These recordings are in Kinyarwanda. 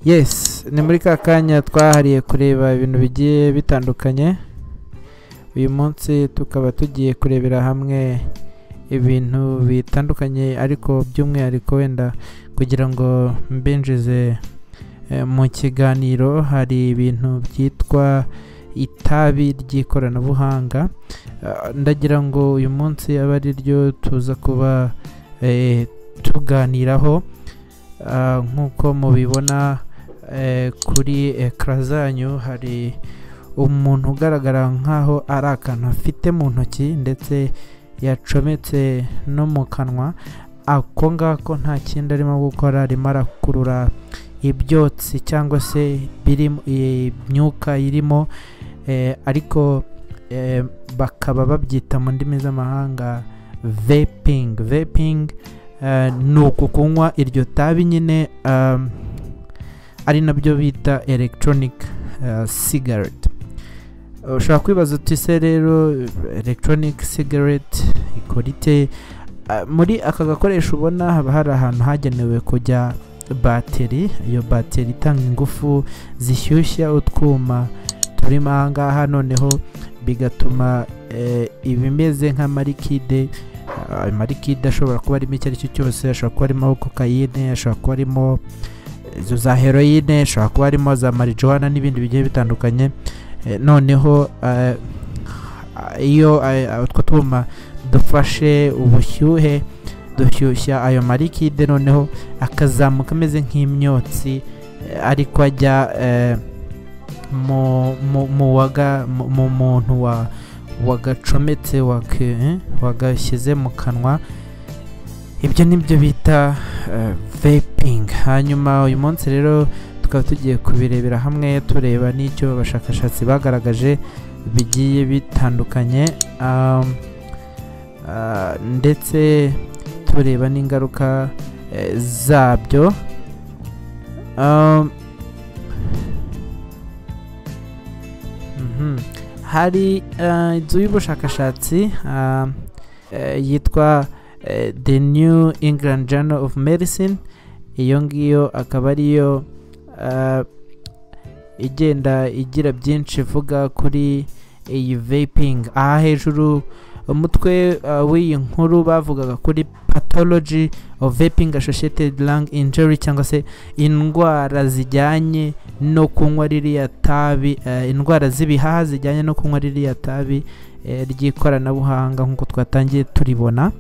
yes ni muri ka kanya twahariye kureba ibintu bigiye bitandukanye uyu munsi tukaba tugiye kurebera hamwe ibintu bitandukanye ariko by'umwihariko wenda kugira ngo mbinjize eh, mu kiganiro hari ibintu byitwa itabi ry'ikoranabuhanga Ah, ndagira ngo uyu munsi abe ari ryo tuza kuba eh, tuganiraho Ah, nk'uko mubibona eh, kuri ekara zanyu hari umuntu ugaragara nk'aho ari akantu afite mu ntoki ndetse yacometse no mu kanwa ako ngako nta kindi arimo gukora arimo arakurura ibyotsi cyangwa se biri imyuka irimo eh, ariko eh, bakaba babyita mu ndimi z'amahanga vaping vaping eh, ni uku kunywa iryo tabi nyine um, ari nabyo bita electronic eh, cigarette Eh, ushobora kwibaza uti se rero eh, electronic cigarette ikora ite Eh, muri aka gakoresho ubona haba hari ahantu hagenewe kujya bateri iyo bateri itanga ingufu zishyushya utwuma turimo aha ngaha noneho bigatuma eh, ibimeze nka marikide eh, marikide ashobora kuba arimo icyo ari cyo cyose ashobora kuba arimo kokayine ashobora kuba arimo izo za heroyine ashobora kuba arimo za marijuwana n'ibindi bigiye bitandukanye Eh, noneho eh, iyo eh, utwo twuma dufashe ubushyuhe dushyushya ayo marikide noneho akazamuka ameze nk'imyotsi eh, ariko ajya eh, mu- mu- mu waga- mu- mu muntu wa- wagacometse wake- eh, wagashyize mu kanwa ibyo ni byo bita eh, vaping hanyuma uyu munsi rero tukaba tugiye kubirebera hamwe tureba n'icyo abashakashatsi bagaragaje bigiye bitandukanye um, ah, ndetse tureba n'ingaruka eh, zabyo um, Mhm. hari eh, inzu y'ubushakashatsi ah, eh, yitwa eh, the new england journal of medicine iyo ngiyo akaba ariyo ah, igenda igira byinshi ivuga kuri iyi vaping aha hejuru umutwe ah, w'iyi nkuru bavugaga kuri pathology of vaping associated lung injury cyangwa se indwara zijyanye no kunywa ririya tabi eh, indwara z'ibihaha zijyanye no kunywa ririya tabi eh, ry'ikoranabuhanga nk'uko twatangiye turibona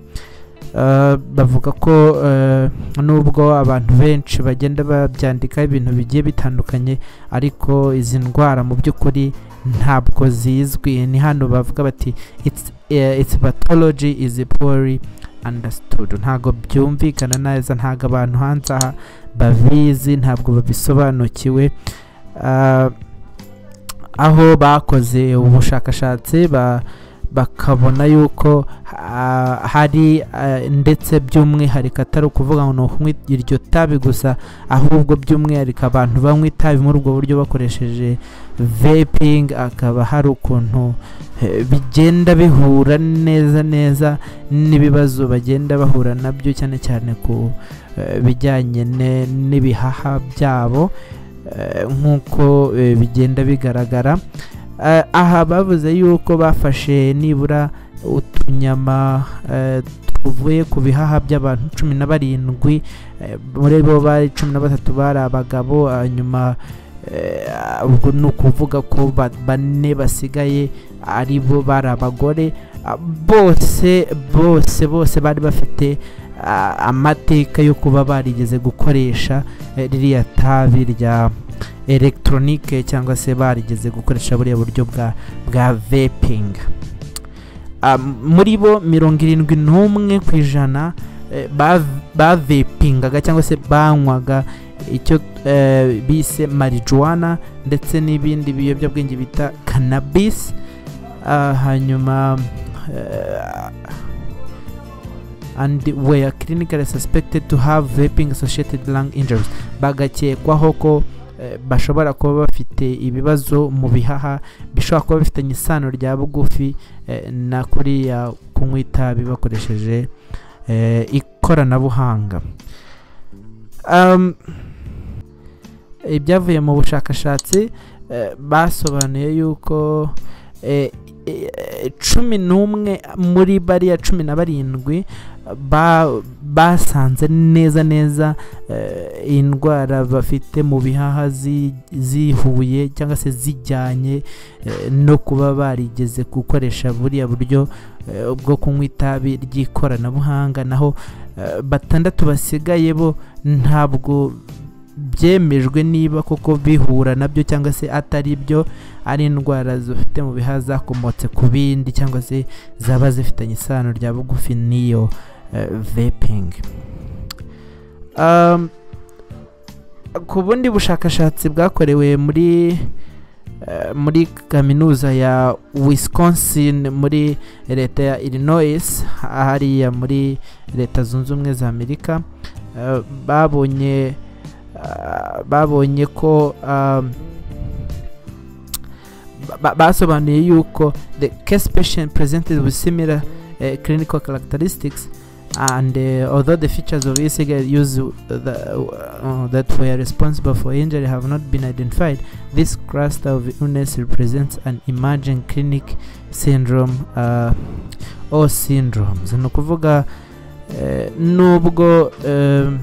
Eh, bavuga ko eh, nubwo abantu benshi bagenda babyandikaho ibintu bigiye bitandukanye ariko izi ndwara mu by'ukuri ntabwo zizwi ni hano bavuga bati it's, eh, its pathology is poorly understood ntabwo byumvikana neza ntabwo abantu hanze aha babizi ntabwo babisobanukiwe Ah, aho bakoze ubushakashatsi ba- bakabona yuko ah, hari ah, ndetse by'umwihariko atari ukuvuga ngo ni ukunywa iryo tabi gusa ahubwo by'umwihariko abantu banywa itabi muri ubwo buryo bakoresheje vaping akaba hari ukuntu eh, bigenda bihura neza neza n'ibibazo bagenda bahura nabyo cyane cyane ku eh, bijyanye ne- n'ibihaha byabo eh, nk'uko eh, bigenda bigaragara Eh, aha bavuze yuko bafashe nibura utunyama eh, tuvuye ku bihaha by'abantu cumi na barindwi eh, muri bo bari cumi na batatu bari abagabo hanyuma eh, ubwo ni ukuvuga ko ba- bane basigaye ari bo bari abagore Ah, bose bose bose bari bafite ah, amateka yo kuba barigeze gukoresha eh, ririya tabi rya elegitoronike cyangwa se barigeze gukoresha buriya buryo bwa bwa vaping Ah, m- muri bo mirongo irindwi n'umwe ku ijana eh, ba- bavapingaga cyangwa se banywaga icyo eh, bise marijuwana ndetse n'ibindi biyobyabwenge bita kanabisi Ah, hanyuma eh, and were clinically suspected to have vaping associated lung injuries bagakekwaho ko eh, bashobora kuba bafite ibibazo mu bihaha bishobora kuba bifitanye isano rya bugufi eh, na kuriya kunywa itabi bakoresheje eh, ikoranabuhanga Um, ibyavuye mu bushakashatsi eh, basobanuye yuko eh, eh, cumi n'umwe muri bariya cumi na barindwi ba- basanze neza neza eh, indwara bafite mu bihaha zi- zihuye cyangwa se zijyanye eh, no kuba barigeze gukoresha buriya buryo eh, bwo kunywa itabi ry'ikoranabuhanga naho eh, batandatu basigaye bo ntabwo byemejwe niba koko bihura nabyo cyangwa se atari byo ari indwara zifite mu bihaha zakomotse ku bindi cyangwa se zaba zifitanye isano rya bugufi n'iyo eh, vaping Um, ku bundi bushakashatsi bwakorewe muri eh, muri kaminuza ya wisconsin muri leta ya illinois hariya muri leta zunze ubumwe za amerika eh, babonye ah, babonye ko um, ba- ba- basobanuye yuko the case patient presented with similar uh, clinical characteristics and uh, although the features of e-cigarette use uh, the, uh, that were responsible for injury have not been identified, this cluster of illness represents an emerging clinic syndrome uh, or syndromes. Ni ukuvuga eh, nubwo em,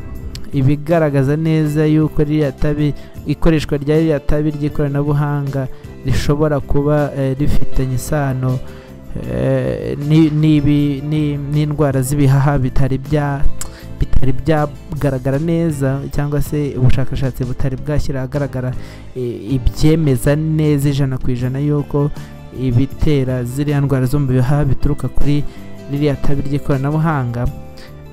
ibigaragaza neza yuko ririya tabi ikoreshwa rya ririya tabi ry'ikoranabuhanga rishobora kuba eh, rifitanye isano eh, ni- n'ibi- ni- n'indwara z'ibihaha bitari bya bitari byagaragara neza cyangwa se ubushakashatsi butari bwashyira ahagaragara eh, ibyemeza neza ijana ku ijana yuko ibitera ziriya ndwara zo mu bihaha bituruka kuri ririya tabi ry'ikoranabuhanga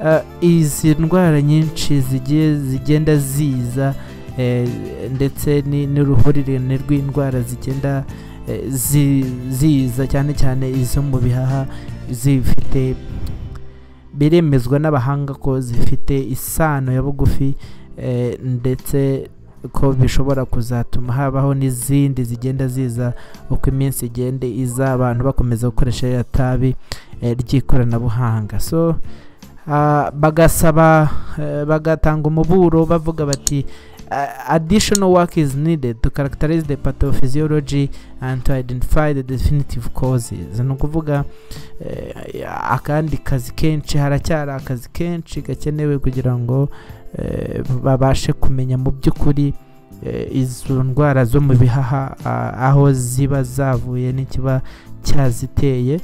Eh, izi ndwara nyinshi zigiye zigenda ziza eh, ndetse ni- n'uruhurirane rw'indwara zigenda eh, zi- ziza cyane cyane izo mu bihaha zifite biremezwa n'abahanga ko zifite isano ya bugufi eh, ndetse ko bishobora kuzatuma habaho n'izindi zigenda ziza uko iminsi igenda iza abantu bakomeza gukoresha ririya tabi eh, ry'ikoranabuhanga so ah, bagasaba eh, bagatanga umuburo bavuga bati uh, additional work is needed to characterize the pathophysiology and to identify the definitive causes ni ukuvuga eh, akandi kazi kenshi haracyari akazi kenshi gakenewe kugira ngo eh, babashe kumenya mu by'ukuri eh, izo ndwara zo mu bihaha ah, aho ziba zavuye n'ikiba cyaziteye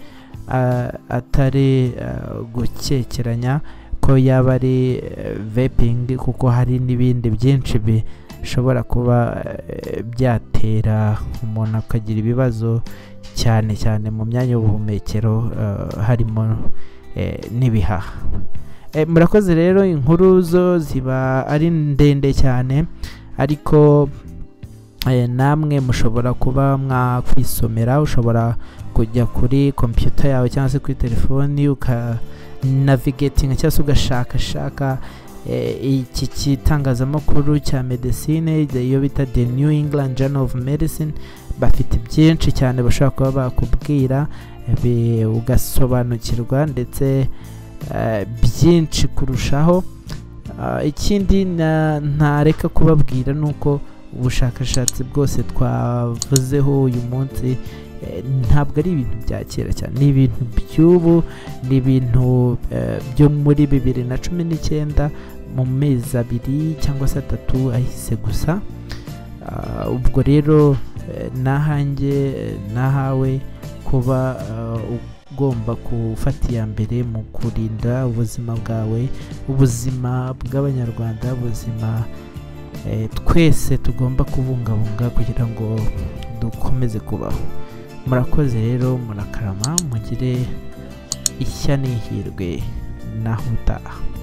ah, atari ah, gukekeranya ko yaba ari eh, vaping kuko hari n'ibindi byinshi bishobora kuba eh, byatera umuntu akagira ibibazo cyane cyane mu myanya y'ubuhumekero eh, harimo eh, n'ibihaha Eh, murakoze rero inkuru zo ziba ari ndende cyane ariko eh, namwe mushobora kuba mwakwisomera ushobora kujya kuri kompiyuta yawe cyangwa se kuri telefoni ukanavigatinga cyangwa se ugashakashaka eh, iki gitangazamakuru cya medecine the- iyo bita the new england journal of medicine bafite byinshi cyane bashobora kuba bakubwira eh, bi- ugasobanukirwa ndetse eh, byinshi kurushaho Ah, ikindi na- ntareka kubabwira ni uko ubushakashatsi bwose twavuzeho uyu munsi eh, ntabwo ari ibintu bya kera cyane ni ibintu by'ubu ni ibintu eh, byo muri bibiri na cumi n'icyenda mu mezi abiri cyangwa se atatu ahise gusa Ah, ubwo rero eh, n'ahanjye eh, n'ahawe kuba ah, ugomba gufata iya mbere mu kurinda ubuzima bwawe ubuzima bw'abanyarwanda ubuzima eh, twese tugomba kubungabunga kugira ngo dukomeze kubaho murakoze rero murakarama mugire ishya n'ihirwe naho utaha